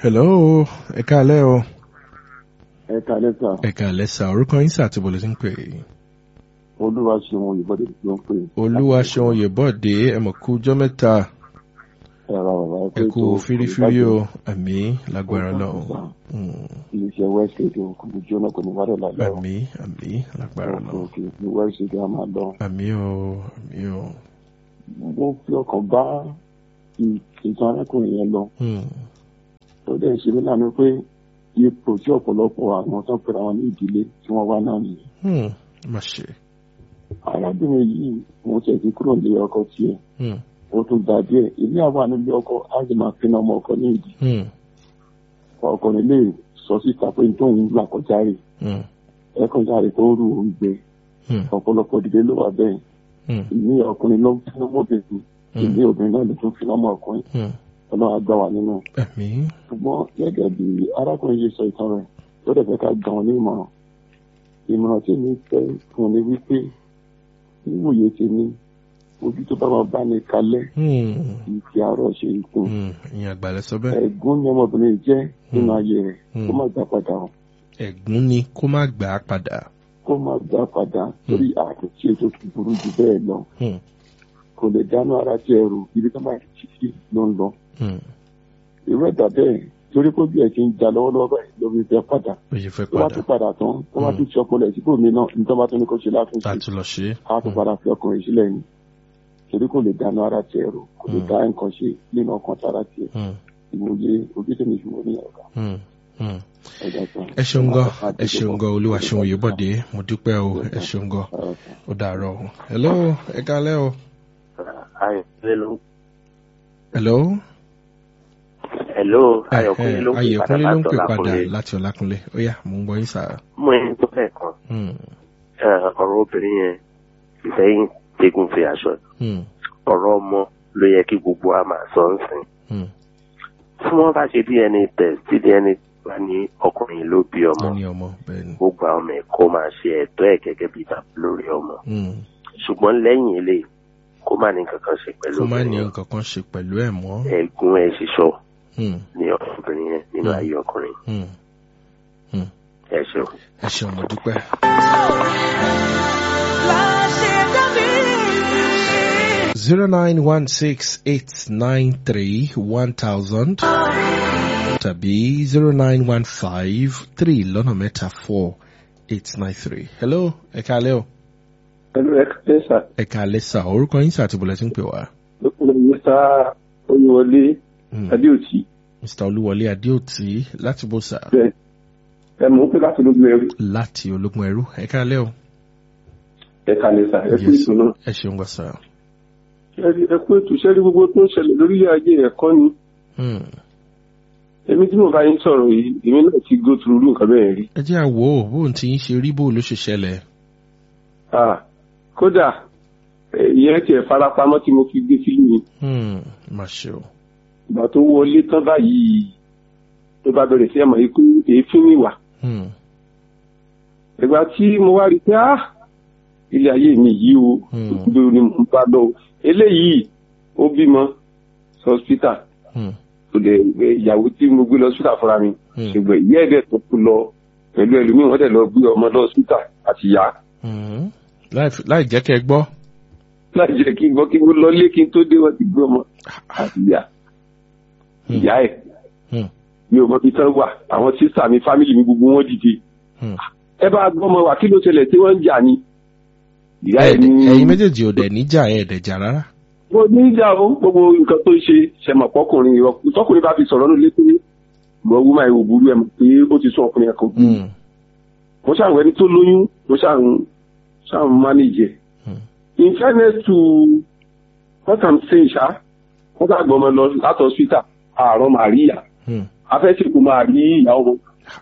hello ẹ káalẹ́ o ẹ kàlẹ́ sà ẹ káalẹ́ sà orúkọ yín sà àti bọ̀lẹ̀ sí ń pè é. olúwa ṣeun òyìnbọdé ló ń pè é. olúwa ṣeun oyèbọ̀dé ẹ mọ̀ kú ọjọ́ mẹ́ta ẹ̀rọ bàbá ẹ ẹ pé kú tó fírífírí o àmì lágbára náà iléeṣẹ́ wẹ́ẹ̀sì kò ní jóná kò ní wádọ̀ lálẹ́ o. àmì àmì lágbára náà òkè ní wẹ́ẹ̀sì a máa lọ. àmì o àmì o. mo fi ọkàn bá ì- ìtàn arákùnrin yẹn lọ Hmm, tó dẹ̀ ṣe mí lánàá pé ipò tí ọ̀pọ̀lọpọ̀ àwọn tó ń pera wọn ní ìdílé tí wọ́n wá náà nìyẹn. hmm, má ṣe. arábìnrin yìí mo tẹ̀ sí kúrò nílé ọkọ tiẹ̀ Hmm, ó tún gbà díẹ̀ ilé àwọn nílé ọkọ á sì máa pinnu ọmọ ọkọ ní ìdí hmm, ọkùnrin lè sọ síta pé tóun là kọjá rè hmm, ẹkùn jáde tó ń rú òun gbé hmm, ọ̀pọ̀lọpọ̀ ìdílé ló wà bẹ́ẹ̀ hmm, ìní ọkùnrin ló ń fi ọmọ obìnrin ìní obìnrin náà ló tún fi ọmọ ọkùnrin hmm. ọlọ́run àgbà wà nínú àmì ṣùgbọ́n gẹ́gẹ́ bí arákùnrin yìí sọ ìtàn rẹ̀ tó dẹ̀ fẹ́ ká gbà wọn ní ìmọ̀ràn ìmọ̀ràn tí mi fẹ́ fún ni wípé níwòye tèmi ojú tó bá máa bá ní kalẹ̀ hmm, ìfi àárọ̀ ṣe ikùn hmm, ìyẹn àgbàlẹ̀ sọ bẹ́ẹ̀ ẹ̀gún ni ọmọbìnrin jẹ́ nínú ayé rẹ̀ Hmm. kó má gbà padà o. ẹ̀gún ni kó má gbà á padà. kó má gbà padà torí àtúntì ètò tó burú jù bẹ́ẹ̀ lọ Hmm, kò lè dáná ara tí ẹrù ibi tó máa ti fi ló ń lọ. hmm, irú ẹ̀dá bẹ́ẹ̀ torí pé bí ẹ̀ ti ń jà lọ́wọ́lọ́wọ́ báyìí ló fi fẹ́ padà ó yẹ fẹ́ tó bá padà tún padà tán tó bá Hmm. tún ti ọpọlọ ẹ̀ síbò mí náà nítorí bá tún ní kó ṣe látúnṣe láti lọ ṣe é. á tún padà fi ọkùnrin sílẹ̀ ni torí kò lè dáná ara tí ẹrù kò lè Hmm. dá nǹkan ṣe nínú ọkàn tara tiẹ̀ Hmm, ìmòye ojú tèmi fi wọ́n ní ọ̀gá hmm, hmm. ẹ̀dá kan. ẹ ṣeun gan ẹ ṣeun gan olúwa ṣeun oyèbọ̀dé mo dúpẹ́ o ẹ ṣeun gan ó dàárọ̀ o. hello ẹ káalẹ́ o. Ayọ̀kúnlé ló ń hello. Hello, ẹ Ayọ̀kúnlé ló ń pè ayọ̀kúnlé ló ń pè padà padà láti ọlákúnlé ó yá mò ń gbọ́ yín sáà. Mú ẹni tó fẹ́ kan, Hmm, ẹ, ọ̀rọ̀ obìnrin yẹn ìfẹ́yìn tegun fi aṣọ. hmm, Ọ̀rọ̀ ọmọ ló yẹ kí gbogbo wa máa sọ ń sìn. hmm. Tí wọ́n bá ṣe DNA test tí DNA bá ní ọkùnrin ló bí ọmọ, wọ́n ní ọmọ bẹ́ẹ̀ ni. gbogbo àwọn ọmọ ẹ̀ kó máa ṣe ẹ̀tọ́ ẹ̀ gẹ́gẹ́ bí bàbá lórí ọmọ. Hmm, Ṣùgbọ́n lẹ́yìn eléyìí, kó má ní kankan ṣe pẹ̀lú kó má ní obìnrin nǹkan kan ṣe pẹ̀lú ẹ̀ mọ́. yẹn. Ẹ̀gún ẹ̀ ṣiṣọ́ Hmm, ní ọkùnrin yẹn nínú Hmm. ayé ọkùnrin. hmm. Ẹ ṣeun. ẹ ṣeun mo dúpẹ́. zero nine one six eight nine three one thousand tàbí zero nine one five three lọ́nà mẹ́ta four eight nine three. hello ẹ káalẹ́ o. pẹ̀lú ẹ̀kẹ́sà ẹ káalẹ́ sà orúkọ yín sà àti bọ̀lẹ̀ tí ń pè wá. lókùnrin mẹ́ta oyèwọlé Hmm, adéòtí mr olúwọlé adéòtí láti bó sà bẹ́ẹ̀ ẹ mọ̀ ń pè láti lójú ẹrú láti ológun ẹrú ẹ káalẹ́ o. ẹ̀ka lẹ́sà ẹ kú Yes. ètò náà ẹ ṣeun gbọ́ sà. Ṣẹ́rí- ẹ kú ètò sẹ́rí gbogbo tó ń ṣẹlẹ̀ lórílẹ̀ ayé ẹ̀kọ́ ni Hmm, èmi tí mo bá yín sọ̀rọ̀ yìí èmi náà ti go through irú nǹkan bẹ́ẹ̀ rí ẹ jẹ́ àwọ̀ bóun ti ń ṣe rí bó ló ṣe ṣẹlẹ̀. Ah, kódà eh, ìyẹn tiẹ̀ farapamọ́ tí mo fi gbé fílù yìí Hmm, má ṣe o. ìgbà tó wọlé tán báyìí tó bá bẹ̀rẹ̀ sí ẹ̀mọ̀ ikú èéfín níwà Hmm, ìgbà tí mo wá rí i pé ah ilé ayé mi yìí o Hmm. òdodo ni mo ń bá lọ o eléyìí ó bímọ hospital hmm, tó dẹ̀ gbé ìyàwó tí mo gbé lọ hospital fúnra mi Hmm. ṣùgbọ́n ìyá ẹ̀dẹ̀ tó kú lọ pẹ̀lú ẹlòmíì wọ́n dẹ̀ lọ gbé ọmọ lọ hospital àti ìyá hmm. Láì- láì jẹ́ kẹ́ ẹ gbọ́. láì jẹ́ kí n gbọ́ kí n lọ lé kí n tó dé wọ́n ti gbé ọmọ àti ìyá Hmm. ìyá ẹ̀ Hmm, mi ò mọ ibi tán wà àwọn sísà mi fámìlì mi gbogbo wọn dìde hmm. ẹ bá gbọ́ ọmọ wa kí ló ṣẹlẹ̀ tí wọ́n ń jà ni ìyá ẹ̀ ní Ẹ̀ẹ́dẹ̀- ẹ̀yin méjèèjì ò dẹ̀ níjà ẹ̀ẹ́dẹ̀jà rárá. mo ní ìjà o gbogbo nǹkan tó ń ṣe ṣẹmọ pọkùnrin ìrọ tọkùnrin bá fi sọ̀rọ̀ ní létí gbọ wúmọ ìwò burú ẹ mọ̀ pé ó ti sún ọkùnrin ẹ̀kọ́ bí Hmm, mo ṣàwọn ẹni tó lóyún mo ṣàwọn ṣàwọn mánéjẹ hmm, in fairness to what i'm saying ṣá wọ́n bá gbọmọ lọ láti hospital àárọ̀ màríyà hmm. afẹ́sìnkú máa rí ìyàwó wọn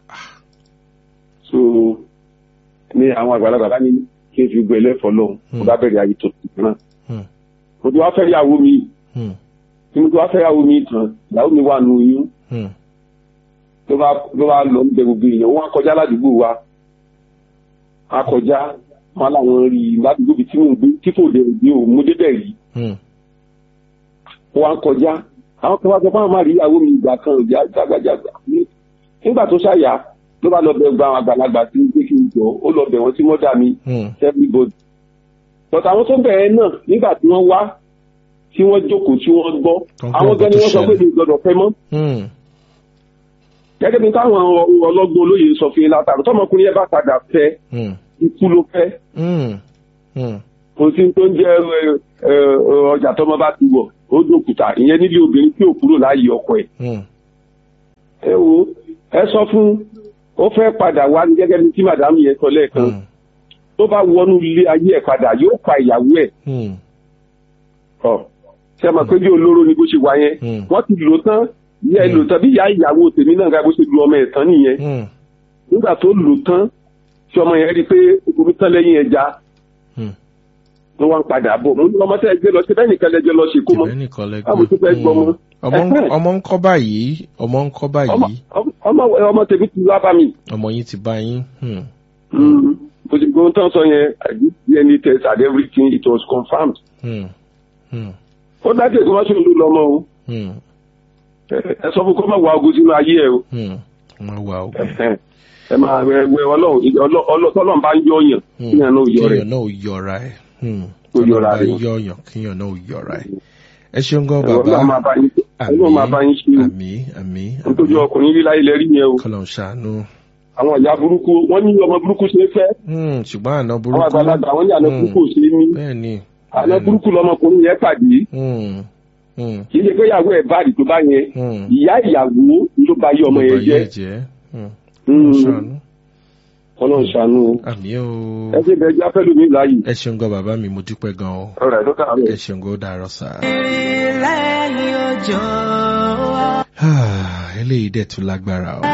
so ní àwọn àgbàlagbà bá ní kí n fi gbọ́ ẹlẹ́fọ̀ọ́ lọ́hùn mo bá bẹ̀rẹ̀ ayé tó ti náà Hmm. mo ti wá fẹ́ yàwó mi Hmm, tí mo ti wá fẹ́ yàwó mi tán ìyàwó mi wà nù oyún hmm, ló bá ló bá lọ ń bẹ gbogbo èèyàn wọn á kọjá ládùúgbò wa á kọjá wọn làwọn rí i ládùúgbò bíi tí mò ń gbé tí kò dé òde ò mú débẹ̀ rí hmm, wọn á kọjá àwọn kan wá sọ fún àwọn máa rí ìyàwó mi ìgbà kan ìjà jágbàjàgbà nígbà tó ṣàyà ló bá lọ bẹ gba àwọn àgbàlagbà tí pé kí n jọ ó lọ bẹ wọn sí mọ́dà mi Hmm. everybody but àwọn tó bẹ̀rẹ̀ náà nígbà tí wọ́n wá tí wọ́n jókòó tí wọ́n gbọ́ Tó ń gbọ́ àwọn gan ni nǹkan wọ́n tó sọ pé ṣẹlẹ̀. mi gbọ́dọ̀ fẹ́ mọ́ Hmm. gẹ́gẹ́ bí táwọn ọlọ́gbọ́n olóye sọ fún yín látàrí tọmọkùnrin yẹn bá padà fẹ́ Hmm. ikú ló fẹ́ Hmm. Hmm. kò sí tó ń jẹ́ ẹ, ẹ, ọjà tọmọ bá ti wọ̀ ó dòkúta ìyẹn nílé obìnrin tí ò kúrò láàyè ọkọ ẹ̀ Hmm. ẹ wo ẹ sọ fún ó fẹ́ padà wá ní gẹ́gẹ́ bí tí màdámù yẹn sọ lẹ́ẹ̀kan Hmm. tó bá wọnú ilé ayé ẹ̀ padà yóò pa ìyàwó ẹ̀ Hmm. ọ̀ ṣe mọ̀ pé bí olóró ni bó ṣe wà yẹn Hmm. wọ́n ti lò tán ìyá ẹ lò tán bí ìyá ìyàwó tèmi náà ga bó ṣe lu ọmọ ẹ̀ tán nìyẹn Hmm. nígbà tó lò tán tí ọmọ yẹn rí i pé omi tán lẹ́yìn ẹja Hmm. ló wá ń padà bọ̀ mo ní ọmọ tẹ́ ẹ gbé lọ sí bẹ́ẹ̀ nìkan lẹ́jọ́ lọ ṣe kó mọ́ Tìbẹ́ nìkan lẹ Báwo tó fẹ́ gbọ́ mọ́? ọmọ ń- Ẹ̀hẹ́n. ọmọ ń kọ́ báyìí ọmọ ń kọ́ ọmọ báyìí ọmọ ọmọ tèmi ti wá bá mi. ọmọ yín ti bá yín. Hmm. mo ti gbóhùn tán sọ yẹn I did DNA test and everything it was confirmed. Hmm. Hmm. ó dájú èkó má ṣe ń lò lọ́mọ o Hmm. ẹ ẹ sọ fún kó má wá ogun sínú ayé ẹ o Hmm. Wọ́n wà ó. Ẹ̀hẹ́n. ẹ máa wẹ wẹ ọlọ́run ọlọ́- ọlọ́- tọ́lọ́run bá ń yọ yàn kí yàn náà yọ rẹ̀ Kíyàn náà ò yọra ẹ̀. Hmm. Kó yọra Tọ́lọ́ bá rẹ̀. yọ̀yàn kíyàn náà ò yọra ẹ̀. Ẹ ṣeun gan ọlọ́run máa bàbá. bá yín ọlọ́run máa bá yín ṣe o Àmì àmì nítorí ọkùnrin líla ilẹ̀ rí yẹn o kọ́lọ̀ ń ṣàánú. àwọn ìyá burúkú wọ́n ní ọmọ burúkú ṣe é fẹ́ Hmm. Ṣùgbọ́n àná àwọn burúkú. àgbàlagbà wọ́n ní àná Hmm. burúkú ò ṣe é ní Bẹ́ẹ̀ ni. àná bẹ́ẹ̀ ni. burúkú lọmọkùnrin yẹn pàdé Hmm. Hmm. kì í ṣe pé ìyàwó ẹ̀ báàdì tó bá yẹn Hmm. ìyá ìyàwó ló bá yé ọmọ Ló yẹn bá jẹ́ yé jẹ́. Hmm. Mm. Ṣàánú. ọlọ́run ṣàánú o. Àmì o. ẹ ṣe bẹ́ẹ̀ já fẹ́ lómi láàyè. Ẹ ṣeun gan bàbá mi mo dúpẹ́ gan o. ọ̀rọ̀ ẹ̀ ló kà á Ẹ rẹ̀. ṣeun gan ó dàárọ̀ sá. lẹ́yìn òjò Eléyìí dẹ̀ tún lágbára o.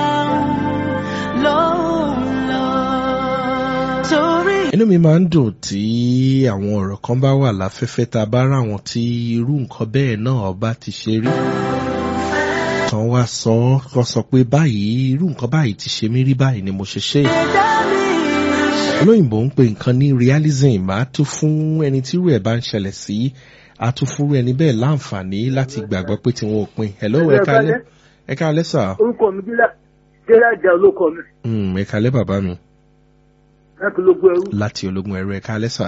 ló ń lọ torí Inú mi máa ń dùn tí àwọn ọ̀rọ̀ kan bá wà láfẹ́fẹ́ tá a bá rà wọn tí irú nǹkan bẹ́ẹ̀ náà ọba ti ṣe rí. Tán wá sọ ọ́ kọ́ sọ pé báyìí irú nǹkan báyìí ti ṣe mí rí báyìí ni mo ṣe ṣe. ẹ̀dá mi Olóyìnbó ń pè nǹkan ní realism á tún fún ẹni tí irú ẹ̀ bá ń ṣẹlẹ̀ sí á tún fúnrú ẹni bẹ́ẹ̀ láǹfààní láti gbàgbọ́ pé tí wọn ò pin. Hello ẹ káalẹ́ ẹ káalẹ́ sà. orúkọ mi jẹ́rẹ́ àjà olóko mi Mm, ẹ káalẹ́ bàbá mi láti ológun ẹrú láti ológun ẹ̀rọ ẹ káalẹ́ sà.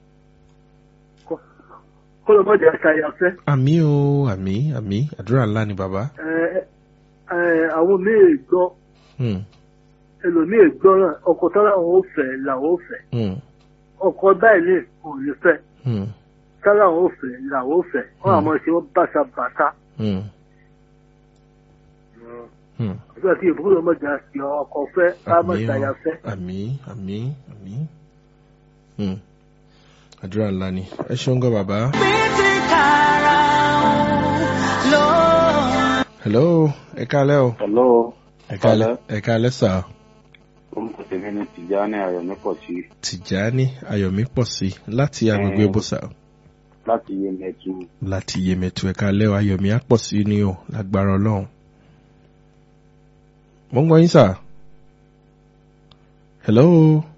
kọlọmọdé àṣàyàfẹ́ Àmì o àmì àmì àdúrà ńlá ni bàbá. àwọn míì gbọ́ Hmm, ẹlòmíì gbọ́ náà ọkọ̀ tó láwọn ò fẹ́ làwọn ò fẹ́ hmm, ọkọ̀ báyìí lè kò ní fẹ́ hmm, tá láwọn ò fẹ́ làwọn ò fẹ́ wọ́n àmọ́ ṣe wọ́n bàṣà hmm, hmm. àti àti ìbúkúrò ọmọdé àti ọkọ̀ fẹ́ Àmì o àmọ̀ṣàyàfẹ́ àmì àmì àmì. Hmm. Àdúrà ńlá ni. Ẹ ṣeun gan bàbá. títí kára ló ń Hello ẹ káalẹ́ o. Hello, Ẹ káalẹ́ ẹ káalẹ́ sà. orúkọ tèmi ni Tìjání Ayọ̀mípọ̀sí Tìjání Ayọ̀mí pọ̀ sí láti agbègbè Mm. Bùsà láti Yemẹtu. láti Yèmẹ̀tù ẹ káalẹ́ o Ayọ̀mí á pọ̀ sí ni o lágbára Ọlọ́run. Mo ń gbọ́ yín sà. Hello.